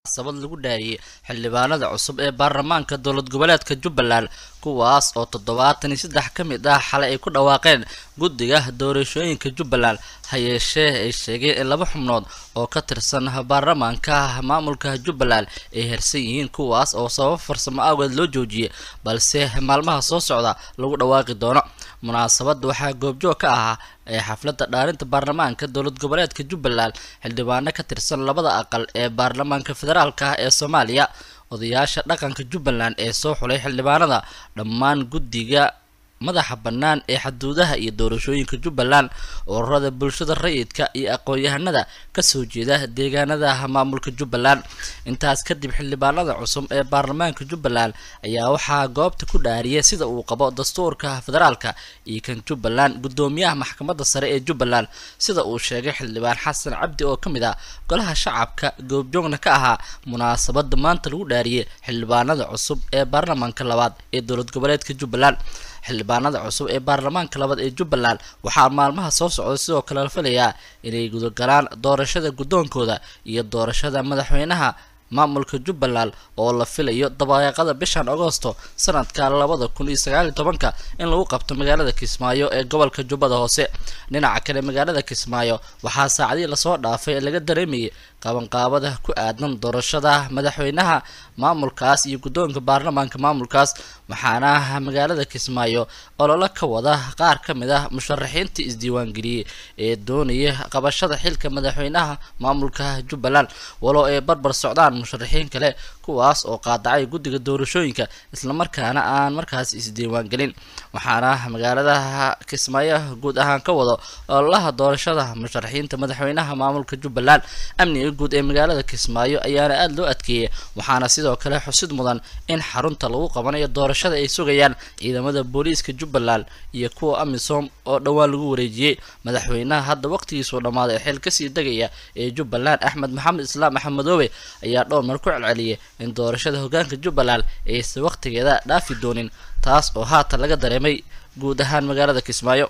sabad lagu dhaariyey xildhibaanada cusub ee baarlamaanka dowlad goboleedka jubbaland kuwaas oo toddobaatan iyo saddex ka mid ah xalay ay ku dhawaaqeen guddiga doorashooyinka jubbaland ha yeeshee ay sheegeen in laba xubnood oo ka tirsan baarlamaanka maamulka jubbaland ay hersan yihiin kuwaas oo sababo farsamo awgeed loo joojiyey balse maalmaha soo socda lagu dhawaaqi doono munaasabadda waxaa goobjoog ka ahaa ee xafladda dhaarinta baarlamaanka dowlad goboleedka jubbaland xildhibaano ka tirsan labada aqal ee baarlamaanka federaalka ah ee soomaaliya odayaasha dhaqanka jubbaland ee soo xulay xildhibaanada dhammaan guddiga madaxa bannaan ee xaduudaha iyo doorashooyinka jubbaland ururada bulshada rayidka iyo aqoon-yahanada kasoo jeeda deegaanada maamulka jubbaland intaas kadib xildhibaanada cusub ee baarlamaanka jubbaland ayaa waxaa goobta ku dhaariyay sida uu qabo dastuurka federaalka iyo kan jubbaland guddoomiyaha maxkamadda sare ee jubbaland sida uu sheegay xildhibaan xasan cabdi oo ka mid ah golaha shacabka goobjoogna ka ahaa munaasabada maanta lagu dhaariyay xildhibaanada cusub ee baarlamaanka labaad ee dowlad goboleedka jubbaland xildhibaanada cusub ee baarlamaanka labaad ee jubbaland waxaa maalmaha soo socda sidoo kale la filayaa inay gudagalaan doorashada guddoonkooda iyo doorashada madaxweynaha maamulka jubbaland oo la filayo dabaaqada bishan agoosto sanadka labada kun iyo sagaaliyo tobanka in lagu qabto magaalada kismaayo ee gobolka jubbada hoose dhinaca kale magaalada kismaayo waxaa saacadihii lasoo dhaafay ee laga dareemayay qabanqaabada ku aadan doorashada madaxweynaha maamulkaas iyo guddoonka baarlamaanka maamulkaas waxaana magaalada kismaayo ololo ka wada qaar ka mid ah musharaxiintii isdiiwaangeliyey ee doonaya qabashada xilka madaxweynaha maamulka jubbaland walow ay barbar socdaan musharaxiin kale kuwaas oo qaadacay guddiga doorashooyinka islamarkaana aan markaas isdiiwaangelin waxaana magaalada kismaayo guud ahaan ka wado ololaha doorashada musharaxiinta madaxweynaha maamulka jubbaland amniga guud ee magaalada kismaayo ayaana aada loo adkeeyay waxaana sidoo kale xusid mudan in xarunta lagu qabanayo doorashada ay sugayaan ciidamada booliiska jubbaland iyo kuwa amisom oo dhowaan lagu wareejiyey madaxweynaha hadda waqtigiisuu dhammaaday ee xil kasii degaya ee jubbaland axmed maxamed islaam axmedoobe ayaa dhowr mar ku celceliyay in doorashada hogaanka jubbaland aysan waqtigeeda dhaafi doonin taas oo haatan laga dareemay guud ahaan magaalada kismaayo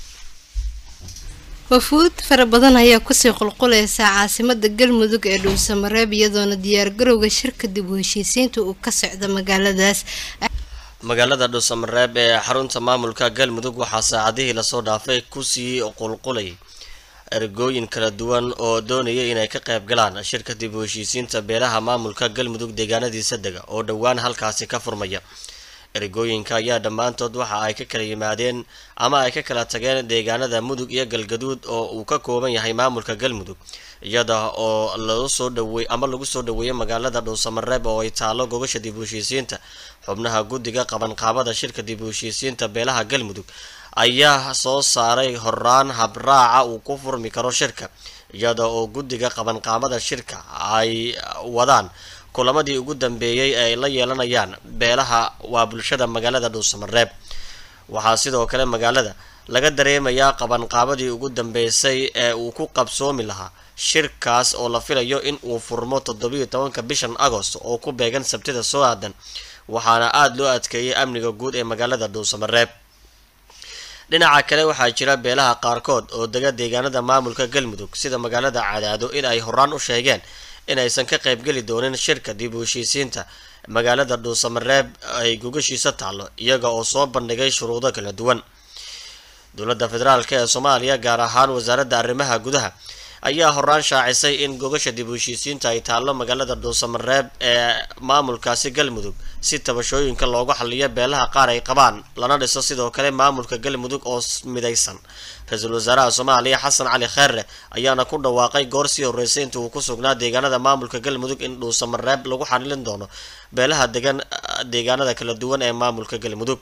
wafuud fara badan ayaa kusii qulqulaysa caasimada galmudug ee dhuusamareeb iyadoona diyaargarowga shirka dib u heshiisiinta uu ka socda magaaladaas magaalada dhuusamareeb ee xarunta maamulka galmudug waxaa saacadihii lasoo dhaafay kusii qulqulay ergooyin kala duwan oo doonaya inay ka qayb galaan shirka dib u heshiisiinta beelaha maamulka galmudug deegaanadiisa dega oo dhowaan halkaasi ka furmaya ergooyinka ayaa dhammaantood waxa ay ka kala yimaadeen ama ay ka kala tageen deegaanada mudug iyo galgaduud oo uu ka kooban yahay maamulka galmudug iyada oo lagu soo dhaweey ama lagu soo dhaweeyay magaalada dhuusamareeb oo ay taalo gogasha dib u heshiisiinta xubnaha guddiga qabanqaabada shirka dib u heshiisiinta beelaha galmudug ayaa soo saaray horaan habraaca uu ku furmi karo shirka iyada oo guddiga qabanqaabada shirka ay wadaan kulamadii ugu dambeeyey ee ay la yeelanayaan beelaha waa bulshada magaalada dhuusamareeb waxaa sidoo kale magaalada laga dareemayaa qabanqaabadii ugu dambeysay ee uu ku qabsoomi lahaa shirkaas oo la filayo in uu furmo toddobiyo tobanka bishan agost oo ku beegan sabtida soo aadan waxaana aada loo adkeeyay amniga guud ee magaalada dhuusamareeb dhinaca kale waxaa jira beelaha qaarkood oo dega deegaanada maamulka galmudug sida magaalada cadaado in ay horaan u sheegeen inaysan ka qaybgeli doonin shirka dib u heshiisiinta magaalada dhuusamareeb ay gogashiisa taallo iyaga oo soo bandhigay shuruudo kala duwan dowladda federaalk ee soomaaliya gaar ahaan wasaaradda arrimaha gudaha ayaa horaan shaacisay in gogasha dib u heshiisiinta ay taallo magaalada dhuusamareeb ee maamulkaasi galmudug si tabashooyinka loogu xaliyo beelaha qaar ay qabaan lana dhiso sidoo kale maamulka galmudug oo midaysan ra-iisul wasaaraha soomaaliya xasan cali kheerre ayaana ku dhawaaqay goor sii horreysay inta uu ku sugnaa deegaanada maamulka galmudug in dhuusamareeb lagu xalilin doono beelaha degan deegaanada kala duwan ee maamulka galmudug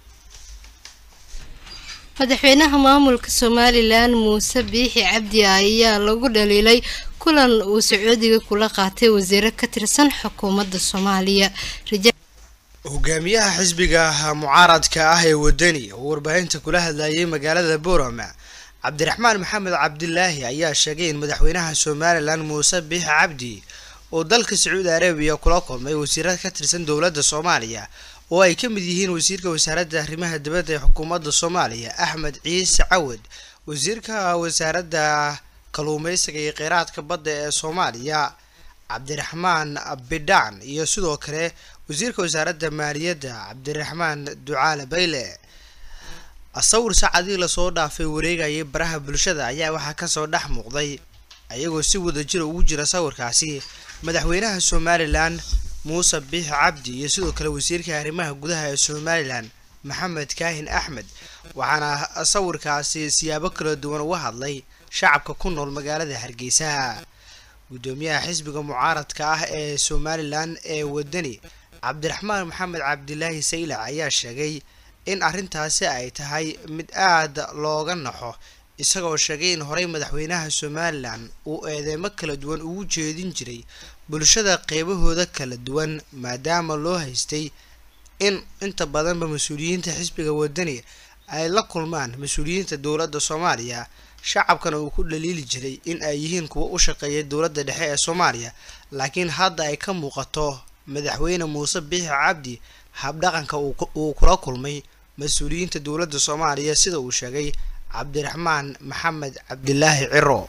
madaxweynaha maamulka somalilan muuse biixi cabdi ayaa lagu dhaliilay kulan uu sacuudiga kula qaatay wasiiro ka tirsan xukuumadda soomaaliya hogaamiyaha xisbiga mucaaradka ah ee wadani oo warbaahinta kula hadlayay magaalada boorama cabdiraxmaan maxamed cabdilaahi ayaa sheegay in madaxweynaha somalilan muuse biixi cabdi oo dalka sacuudi arabiya kula kulmay wasiiro ka tirsan dowladda soomaaliya oo ay ka mid yihiin wasiirka wasaaradda arrimaha dibadda ee xukuumadda soomaaliya axmed ciise cawad wasiirka wasaaradda kaluumeysiga iyo kheyraadka badda ee soomaaliya cabdiraxmaan bidhaan iyo sidoo kale wasiirka wasaaradda maaliyadda cabdiraxmaan ducaale bayle sawir saacadii lasoo dhaafay wareegayay baraha bulshada ayaa waxaa kasoo dhex muuqday ayagoo si wadajira ugu jira sawirkaasi madaxweynaha somalilan muuse biixi cabdi iyo sidoo kale wasiirka arrimaha gudaha ee somalilan maxamed kaahin axmed waxaana sawirkaasi siyaabo kala duwan uga hadlay shacabka ku nool magaalada hargeysa gudoomiyaha xisbiga mucaaradka ah ee somalilan ee wadani cabdiraxmaan maxamed cabdilaahi saylac ayaa sheegay in arrintaasi ay tahay mid aada looga naxo isagoo sheegay in horey madaxweynaha somalilan uu eedeymo kala duwan ugu jeedin jiray bulshada qeybahooda kala duwan maadaama loo haystay in inta badanba mas-uuliyiinta xisbiga wadani ay la kulmaan mas-uuliyiinta dowladda soomaaliya shacabkana uu ku dhaliili jiray in ay yihiin kuwa u shaqeeya dowladda dhexe ee soomaaliya laakiin hadda ay ka muuqato madaxweyne muuse biixi cabdi habdhaqanka uu kula kulmay mas-uuliyiinta dowladda soomaaliya sida uu sheegay cabdiraxmaan maxamed cabdilaahi ciro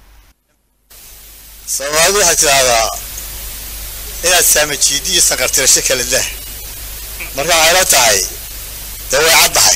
soomaalidu waxay tidhaahdaa inaad saamajiidi iyo sanqartirasho kala dah marka waxay la tahay dee way caddahay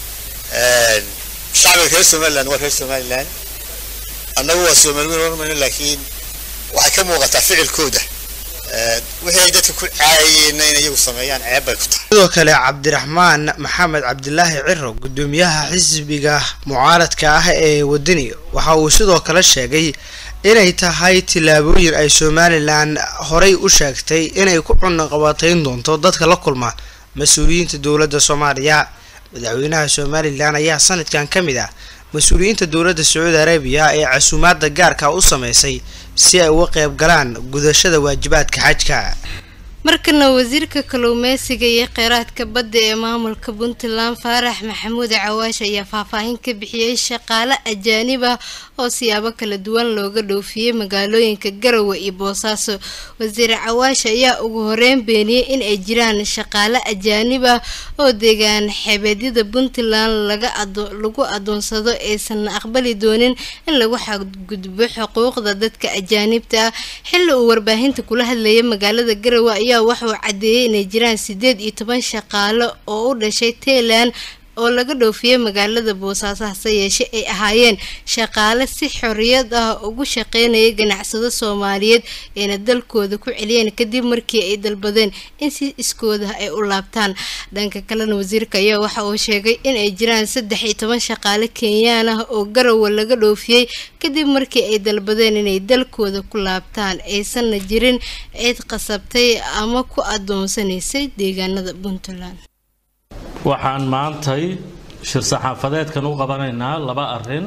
shacbiga reer somaliland waa reer somaliland annagu waa soomaliweyn warmayno laakiin waxay ka muuqataa ficilkooda wixii ay dadka ku caayayeenna in iyagu sameeyaan ceeb bay ku tahay sidoo kale cabdiraxmaan maxamed cabdilaahi ciro gudoomiyaha xisbiga mucaaradka ah ee wadani waxa uu sidoo kale sheegay inay tahay tillaabooyin ay somalilan horey u sheegtay inay ku cunaqabatayn doonto dadka la kulma mas-uuliyiinta dowladda soomaaliya madaxweynaha somalilan ayaa sanadkan ka mid ah mas-uuliyiinta dowladda sacuudi arabiya ee casuumaadda gaarka u sameysay si ay uga qeyb galaan gudashada waajibaadka xajka markana wasiirka kalluumeysiga iyo kheyraadka badda ee maamulka puntland faarax maxamuud cawaash ayaa faahfaahin ka bixiyey shaqaale ajaanib ah oo siyaabo kala duwan looga dhoofiyey magaalooyinka garowe iyo boosaaso wasiir cawaash ayaa ugu horeyn beeniyey in ay jiraan shaqaale ajaanib ah oo deegaan xebeedyada puntland lagu adoonsado aysan aqbali doonin in lagu xadgudbo xuquuqda dadka ajaanibta ah xili uu warbaahinta kula hadlayay magaalada garowe ayaa waxauu caddeeyey inay jiraan sideed iyo toban shaqaale oo u dhashay tailand oo laga dhoofiyey magaalada boosaaso hase yeeshe ay ahaayeen shaqaale si xorriyad ah ugu shaqeynaya ganacsado soomaaliyeed ayna dalkooda ku celiyeen kadib markii ay dalbadeen in si iskooda ay u laabtaan dhanka kalena wasiirka ayaa waxa uu sheegay in ay jiraan saddex iyo toban shaqaale kenyaan ah oo garowe laga dhoofiyey kadib markii ay dalbadeen inay dalkooda ku laabtaan aysanna jirin cid qasabtay ama ku adoonsanaysay deegaanada puntland waxaan maantay shir saxaafadeedkan u qabanaynaa laba arin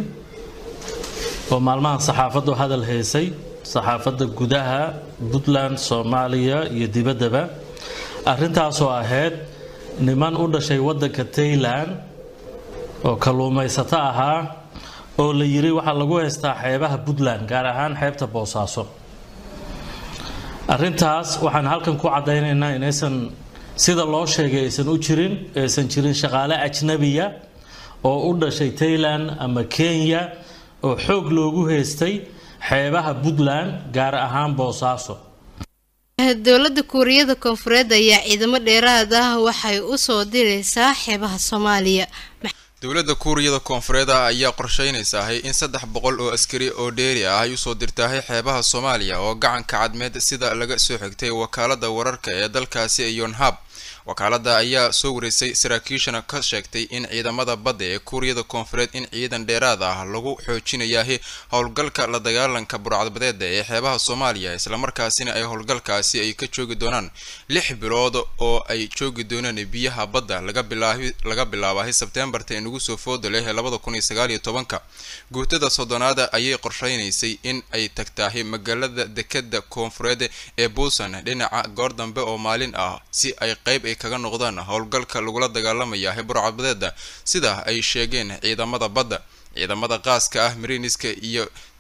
oo maalmahan saxaafaddu hadal haysay saxaafadda gudaha puntland soomaaliya iyo dibaddaba arrintaasoo ahayd niman u dhashay waddanka tailand oo kalluumaysato ahaa oo la yiri waxaa lagu haystaa xeebaha puntland gaar ahaan xeebta boosaaso arrintaas waxaan halkan ku caddaynaynaa inaysan sida loo sheegay aysan u jirin aysan jirin shaqaale ajnabiya oo u dhashay tailand ama kenya oo xoog loogu haystay xeebaha puntland gaar ahaan boosaaso dowladda kuuriyada koonfureed ayaa ciidamo dheeraad ah waxay u soo direysaa xeebaha soomaaliya dowladda kuuriyada koonfureed ah ayaa qorsheynaysahay in saddex boqol oo askari oo dheeri ah ay usoo dirtahay xeebaha soomaaliya oo gacanka cadmeed sida laga soo xigtay wakaalada wararka ee dalkaasi yonhab wakaalada ayaa soo wareysay saraakiishana ka sheegtay in ciidamada badda ee kuuriyada koonfureed in ciidan dheeraad ah lagu xoojinayahay howlgalka la dagaalanka burcadbadeeda ee xeebaha soomaaliya islamarkaasina ay howlgalkaasi ay ka joogi doonaan lix bilood oo ay joogi doonaan biyaha badda laga bilaabahay sebteembarta inugu soo fooda leh labada kun iyo sagaal iyo tobanka guutada soddonaada ayay qorsheynaysay in ay tagtahay magaalada dekeda koonfureed ee buusan dhinaca goor dambe oo maalin ah si ay qayb kaga noqdaan howlgalka lagula dagaalamaya burcadbadeeda sida ay sheegeen ciidamada badda ciidamada qaaska ah mariiniska iyo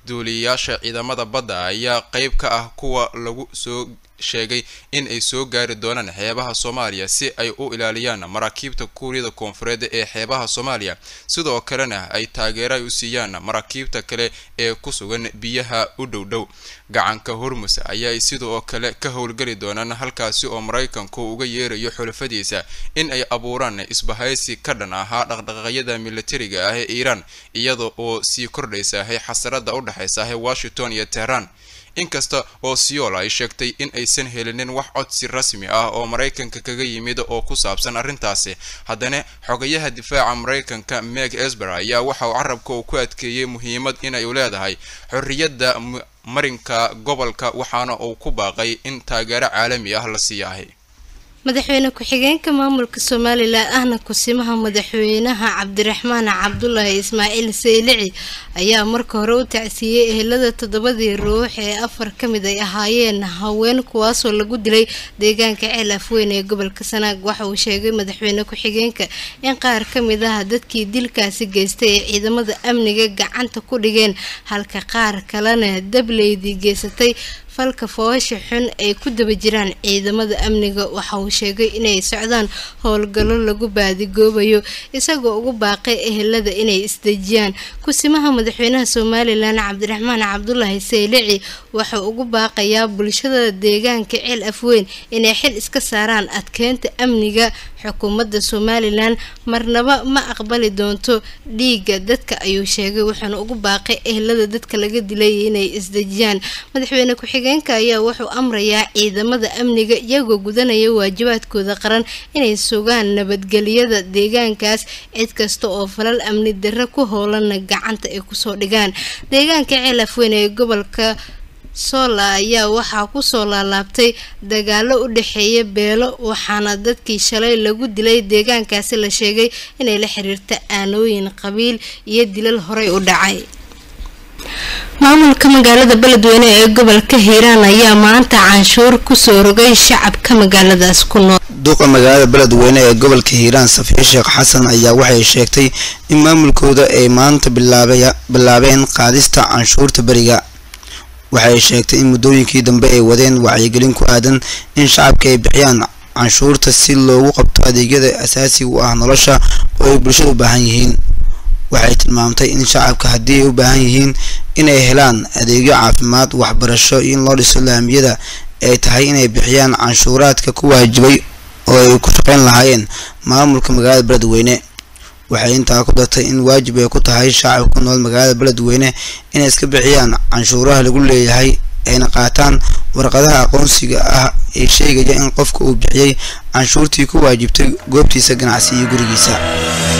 duuliyayaasha ciidamada badda ayaa qeyb ka ah kuwa lagu soo sheegay in ay soo gaari doonaan xeebaha soomaaliya si ay u ilaaliyaan maraakiibta kuuriyada koonfureed ee xeebaha soomaaliya sidoo kalena ay taageero ay u siiyaan maraakiibta kale ee ku sugan biyaha u dhow dhow gacanka hormus ayaa sidoo kale ka howlgeli doonaan halkaasi oo maraykanku uga yeerayo xulafadiisa in ay abuuraan isbahaysi ka dhan ahaa dhaqdhaqaaqyada militariga ah ee iiraan iyada oo sii kordhaysahay xasarada u dhexaysahay washington iyo tehran inkasta oo seoul ay sheegtay in aysan helinin wax codsi rasmi ah oo maraykanka kaga yimid oo ku saabsan arrintaasi haddana xogayaha difaaca maraykanka meg esber ayaa waxa uu carabka uu ku adkeeyey muhiimad inay u leedahay xorriyadda marinka gobolka waxaana uu ku baaqay in taageero caalami ah la siiyahay madaxweyne ku-xigeenka maamulka somalilan ahna kusimaha madaxweynaha cabdiraxmaan cabdulaahi ismaaciil saylici ayaa marka hore u tacsiiyey ehelada toddobadii ruux ee afar ka mid ay ahaayeen haween kuwaasoo lagu dilay deegaanka ceel afweyn ee gobolka sanaag waxa uu sheegay madaxweyne ku-xigeenka in qaar ka mid ah dadkii dilkaasi geystay ee ciidamada amniga gacanta ku dhigeen halka qaar kalena dableydii geysatay falka foosha xun ay ku daba jiraan ciidamada amniga waxa uu sheegay inay socdaan howlgallo lagu baadigoobayo isagoo ugu baaqay ehelada inay isdejiyaan kusimaha madaxweynaha somalilan cabdiraxmaan cabdulaahi saylici waxau ugu baaqayaa bulshada deegaanka ceel afweyn inay xil iska saaraan adkeynta amniga xukuumadda somalilan marnaba ma aqbali doonto dhiigga dadka ayuu sheegay wuxuuna ugu baaqay ehelada dadka laga dilay inay isdejiyaan madaxweyne ku-xigeenka ayaa wuxuu amrayaa ciidamada amniga iyagoo gudanaya waajibaadkooda qaran inay sugaan nabadgelyada deegaankaas cid kasta oo falal amni darre ku howlana gacanta ay kusoo dhigaan deegaanka ceel afweyn ee gobolka soola ayaa waxaa kusoo laalaabtay dagaalo u dhexeeya beelo waxaana dadkii shalay lagu dilay deegaankaasi la sheegay inay la xiriirta aanooyin qabiil iyo dilal horey u dhacay maamulka magaalada beledweyne ee gobolka hiiraan ayaa maanta canshuur kusoo rogay shacabka magaaladaas ku nool duqa magaalada beledweyne ee gobolka hiiraan safiya sheekh xasan ayaa waxay sheegtay in maamulkooda ay maanta bilaabeen qaadista canshuurta beriga waxay sheegtay in muddooyinkii dambe ay wadeen wacyigelin ku aadan in shacabka ay bixiyaan canshuurta si loogu qabto adeegyada asaasiga u ah nolosha oo ay bulshada u baahan yihiin waxay tilmaamtay in shacabka haddii ay u baahan yihiin inay helaan adeegyo caafimaad waxbarasho iyo in loo dhiso laamiyada ay tahay inay bixiyaan canshuuraadka ku waajibay oo ay ku shaqeyn lahaayeen maamulka magaalada beledweyne waxay intaa ku dartay in waajib ay ku tahay shacabka ku nool magaalada beledweyne inay iska bixiyaan canshuuraha lagu leeyahay ayna qaataan warqadaha aqoonsiga ah ee sheegaya in qofka uu bixiyey canshuurtii ku waajibtay goobtiisa ganacsi iyo gurigiisa